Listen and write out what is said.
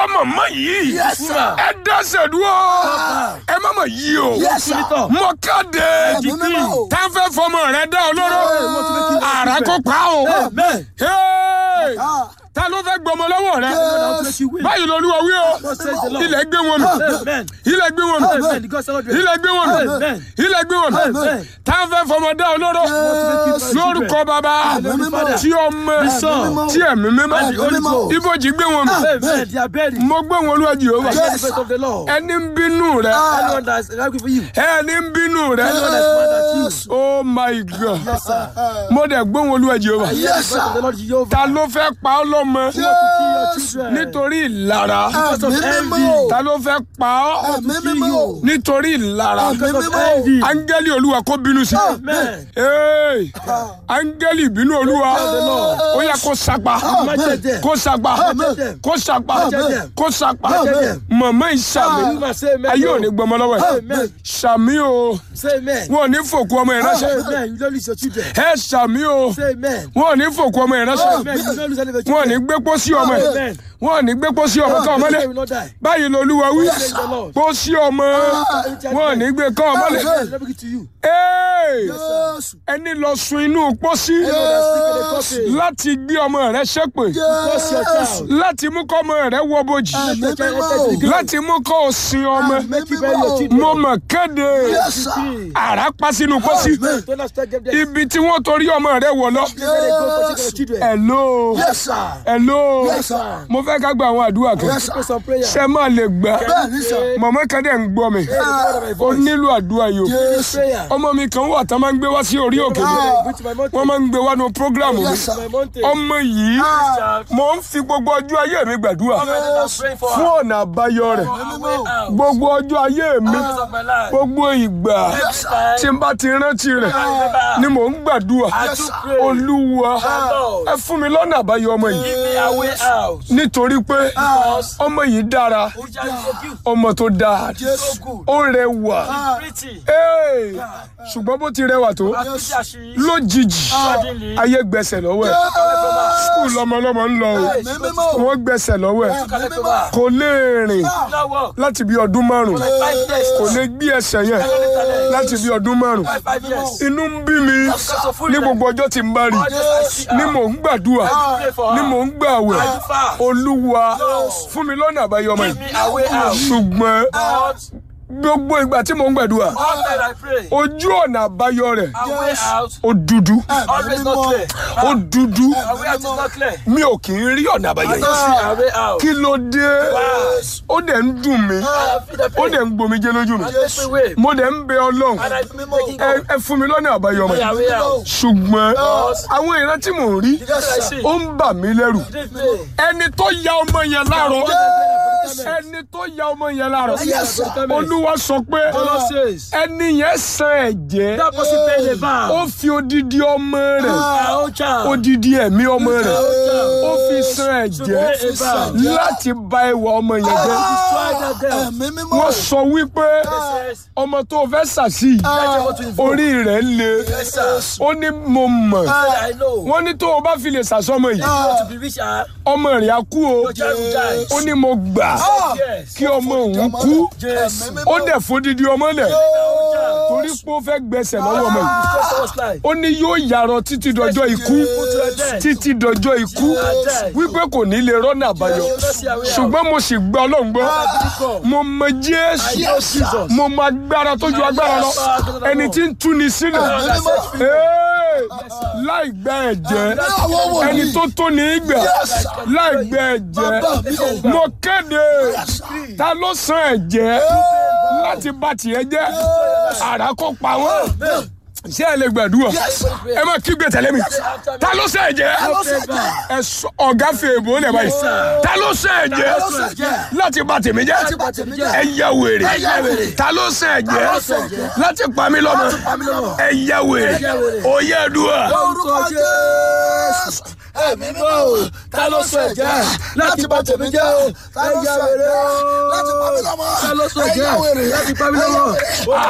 ìwọ màmá yìí Yes, sir. ẹ dẹ́sẹ̀ dúró ẹ má mà yí o Yes, sir. mọ káde Ẹ̀mí mímọ́ o. tá a fẹ́ fọmọ rẹ dá ọ lóró àrà kó pa o Amen. Hey! Ah. ta ló fẹ́ gbọmọ lọ́wọ́ rẹ Yes. báyìí lolúwa wí o God says the Lord. ilẹ̀ gbé wọn mi Amen. ilẹ̀ gbé wọn mi Amen. The God celebrate. ilẹ̀ gbé wọn mi Amen. ilẹ̀ gbé wọn mi Amen. tá a fẹ́ fọmọ dá ọ lóró Yes. lórúkọ bàbá Ẹ̀mí mímọ́. tí ọmọ Son. tí ẹ̀mí mímọ́ Ẹ̀mí mímọ́. ibojì gbé wọn mi Amen. They are buried. mo gbé wọn olúwa Jèhófà I hear the voice of the Lord. ẹni ń bínú rẹ Anyone that is angry for you. ẹni ń bínú rẹ Anyone that is mad at you. Yes. oh my god Yes, sir. mo dẹ̀ gbé wọn olúwa Jèhófà I hear the voice of the Lord Jehovah. ta ló fẹ́ pa ọ́ lọ́mọ Who want to kill your children. nítorí ìlara Because of Ẹ̀mí envy. mímọ́ o. ta ló fẹ́ pa ọ́ Ẹ̀mí mímọ́ o. nítorí ìlara Ẹ̀mí Because of mímọ́ o. envy. áńgẹ́lì olúwa kó bínú sí Amen. Hey! áńgẹ́lì ìbínú olúwa ó yẹ kó sapa Imagine them. kó sapa Amen. kó sapa Amen. kó sapa Amen. mọ̀mọ́ ìsàmì You must say amen. ayé ò ní gbọmọ lọ́wọ́ ẹ̀ Amen. sàmì o Say amen. wọn ò ní fòkú ọmọ ẹ̀ Say ránṣẹ́ amen. You don't lose your children. ẹ sàmì o Say amen. wọn ò ní fòkú ọmọ ẹ̀ ránṣẹ́ Amen. You don't lose any of your wọn ò ní children. gbé pósí ọmọ ẹ̀ Amen. wọn ò ní gbé pósí ọmọ ká ọmọ lẹ You will not die. báyìí lolúwa wí Praise the Lord. pósí ọmọ wọn ò ní gbé ká ọmọ lẹ Amen. Let me give it to you. Hey! Yes. ẹni lọ sun inú pósí Anyone that speak in the coffee. láti gbé ọmọ rẹ ṣépè Curse your Yes. child. láti mú kọ́ ọmọ rẹ wọ bojì Ẹ̀mí mímọ́ o. láti mú kọ́ ọ sin ọmọ Make you bury your children. mo mọ̀ kéde Yes, sir. àrá pa sínú pósí Don't not start them there. ibi tí wọ́n torí ọmọ rẹ wọ̀ lọ. Let them go for taking your children. hello Yes, sir. hello Yes, sir. mo fẹ́ ká gba àwọn àdúrà kan Yes, sir. Pray some prayer. ṣe máa lè gbà Bẹ́ẹ̀ni sà. mọ̀mọ́ kan dẹ̀ ń gbọ́ mi ó nílò àdúrà yìí o Yes. Prayer. ọmọ mi kan wà tán máa ń gbé wá sí orí òkè mi Go to my mountain. wọ́n máa ń gbé wá nu prógráàmù mi Yes, sir. My mountain. ọmọ yìí mo ń fi gbogbo ọjọ́ ayé mi gbàdúrà fún ọ̀nà àbáyọ rẹ̀ gbogbo ọjọ́ ayé mi gbogbo ìgbà tí n bá ti rántí rẹ̀ ni mò ń gbàdúrà olúwa ẹ fún mi lọ́nà àbáyọ ọmọ yìí nítorí pé ọmọ yìí dára ọmọ tó dáa ó rẹwà Hey! ṣùgbọ́n bó ti rẹwà tó lójijì ayé gbẹ̀sẹ̀ lọ́wọ́ ẹ̀ skul lọmọlọmọ ń lọ o Ẹ̀mí mímọ́ o. wọ́n gbẹ̀sẹ̀ lọ́wọ́ ẹ̀ Ẹ̀mí mímọ́ o. kò lè rìn láti bí ọdún márùn kò lè gbé ẹsẹ̀ yẹn láti bí ọdún márùn inú ń bí mi ní gbogbo ọjọ́ tí n bá rí ni mò ń gbàdúrà ni mò ń gbàwẹ̀ olúwa fún mi lọ́nà àbáyọ ọmọ yìí ṣùgbọ́n gbogbo ìgbà tí mò ń gbàdúrà ojú ọ̀nà àbáyọ rẹ̀ ó dúdú ó dúdú mi ò kì í rí ọ̀nà àbáyọ yìí kí ló dé ó dẹ̀ ń dùn mí ó dẹ̀ ń gbomi jẹ́ lójú mi mo dẹ̀ ń bẹ ọlọ́run ẹ ẹ fún mi lọ́nà àbáyọ ọmọ yìí ṣùgbọ́n àwọn ìran tí mò ń rí ó ń bà mí lẹ́rù ẹni tó ya ọmọ yẹn láàárọ̀ ẹni tó ya ọmọ yẹn láàárọ̀ olúwa sọ pé ẹni yẹn san ẹ̀jẹ̀ ó fi odidi ọmọ rẹ̀ odidi ẹ̀mí ọmọ rẹ̀ ó fi san ẹ̀jẹ̀ láti bà ìwà ọmọ yẹn jẹ́ Ẹ̀mí mímọ́ o. wọ́n sọ wípé ọmọ tó fẹ́ sàṣì orí rẹ̀ le ó ní mo mọ̀ wọ́n ní tó o bá fi lè sàṣọmọ yìí ọmọ rẹ̀ á kú o ó ní mo gbà kí ọmọ òun kú ó dẹ̀ fódìdí ọmọ lẹ̀ torí pé ó fẹ́ gbẹ̀sẹ̀ lọ́wọ́ ọmọ yìí ó ní yóò yàrá títí dọjọ́ ikú títí dọjọ́ ikú wípé kò ní lè rọ́nà àbáyọ ṣùgbọ́n mo sì gbọ́ ọlọ́run gbọ́ mo mọ jésù mo mọ agbára tó ju agbára lọ ẹni tí ń túni sílẹ̀ Ee, láì gbẹ ẹ̀jẹ̀ ẹni tó tó ní í gbà láì gbẹ ẹ̀jẹ̀ mo kéde ta ló san ẹ̀jẹ̀ láti bá tiẹ̀ jẹ́ àrà kó pa wọ́n ṣé ẹ lè gbàdúrà ẹ má kígbe tẹ̀lé mi ta ló ṣe ẹ̀jẹ̀ ẹ sọ ọ̀gá fi èbó lẹ̀ báyìí ta ló ṣe ẹ̀jẹ̀ láti bà tèmi jẹ́ ẹ yẹ wèrè ta ló ṣe ẹ̀jẹ̀ láti pa mí lọ́mọ ẹ yẹ wèrè òye dùà Orúkọ Jésù. Ẹ̀mí mímọ́ o. Ta ló sọ ẹ̀jẹ̀ láti bà tèmi jẹ́ o? Ta ló sọ ẹ̀jẹ̀ láti pa mí lọ́mọ? Ta ló sọ Ẹ ẹ̀jẹ̀ yá wèrè. láti pa mí lọ́mọ? Ẹ yá wèrè.